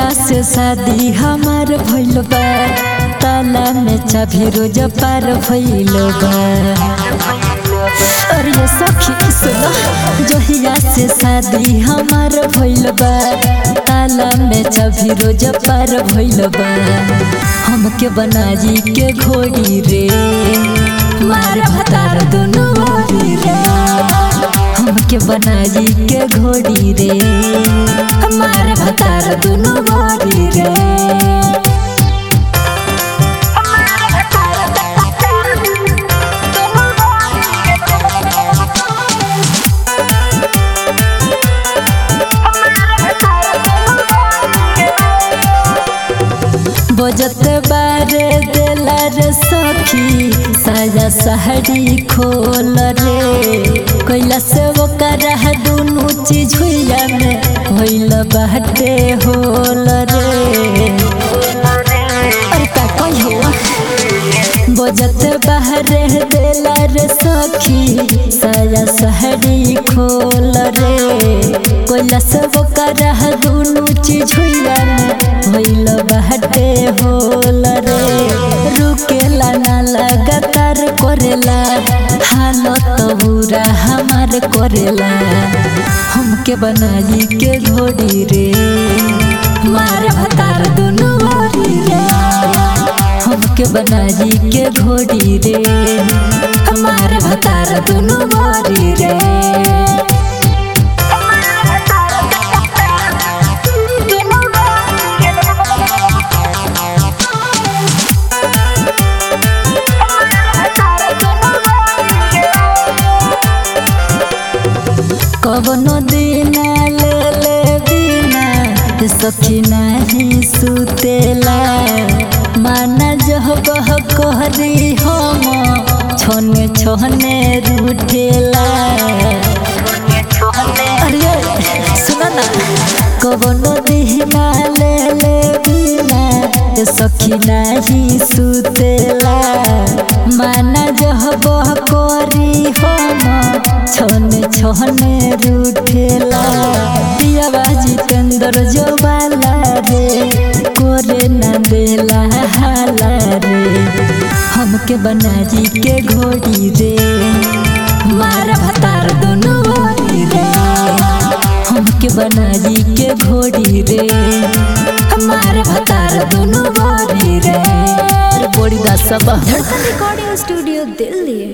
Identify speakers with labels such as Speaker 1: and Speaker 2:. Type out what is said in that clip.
Speaker 1: से शादी हमार भइल बा ताला में चाभी रोज पार भइल बा अरे ये सखी सुनो जहिया से शादी हमार भइल बा ताला में चाभी रोज पार भइल बा हमके बनाजी के घोड़ी रे मार भतार दुनु ओरी रे हमके बनाजी के घोड़ी रे मार भतार दुनु ओरी रे बजत बारे देला रे सखी साया सहरी खोल रे कैला से ओकर दुनु चीज हुइया में होइल बाटे होल रे अरे का कहियो बजत बाहरे देला रे सखी साया सहरी खोल रे कोइला सब कर दुनु चीज हुइला होइल बाटे होल रे रुकेला ना लगातार करेला हालत बुरा हमार करेला हमके बनाई के घोड़ी रे मार भतार दुनु ओरी रे हमके बनाई के घोड़ी रे हमार भतार दुनु मोरी रे कवनो दिन ले ले बिना सखी नहीं सुतेला माना जह बह कहरी हम छोने छोने रूठेला अरे सुना ना कवनो दिहना ले ले बिना सखी नहीं सुतेला माना जह बह करी हम छोने छोने रूठेला दियावा जितेंद्र जोबाला रे कोरे ना देला हाला रे हमके बनाजी के घोड़ी रे मार भतार दोनों ओरी रे हमके बनाजी के घोड़ी रे हमार भतार दोनों ओरी रे बड़ी दा सब
Speaker 2: धड़कन रिकॉर्डिंग स्टूडियो दिल्ली